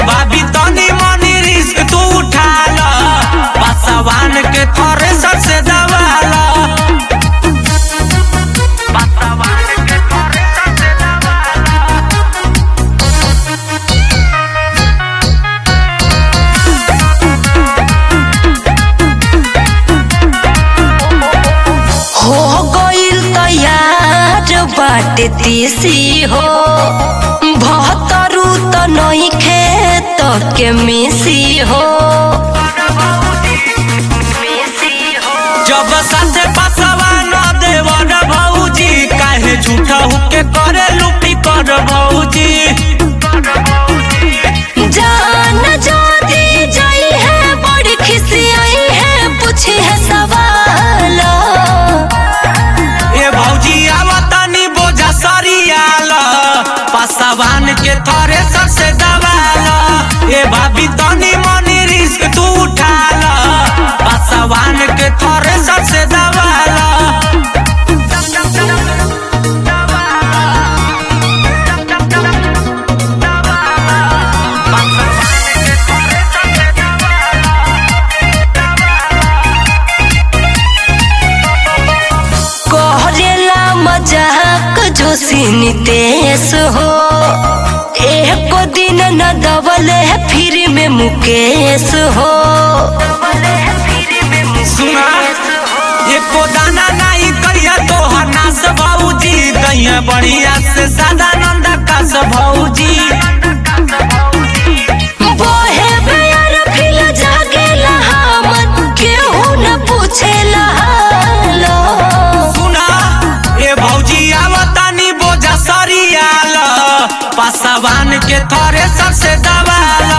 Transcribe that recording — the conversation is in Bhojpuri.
भाभी तनी मनी रिस्क तू उठा ल पासवान के थ्रेसर से दबाला पासवान के थ्रेसर से दबाला हो गइल तैयार बाटे तीसी हो भतरू त नहीं खेत के मिसी हो जब साथे पासवान देवर भौजी काहे झूठा हुके करे लुपी कर भौजी जान जाती जाई है बड़ी खिसियाई है पूछी है सवाल ए भौजी आवतानी बोझा सरियाल पासवान के थ्रेसर से दबाल ए भाभी तनी मनी रिस्क तू उठाल पासवान के थ्रेसर से दबाल कहरेला मजाक जोशी तेस हो एक दिन न दबले फिर में मुकेश हो सुना एको दाना नहीं करिया तोहर नास भौजी दैया बढ़िया से सादा नंदा कास भौजी बहे बेर फिर जागेला हमन केहू न पूछेला हाल सुना ए भौजी आवतानी बोझा सरियाल पासवान के थ्रेसर से दबाल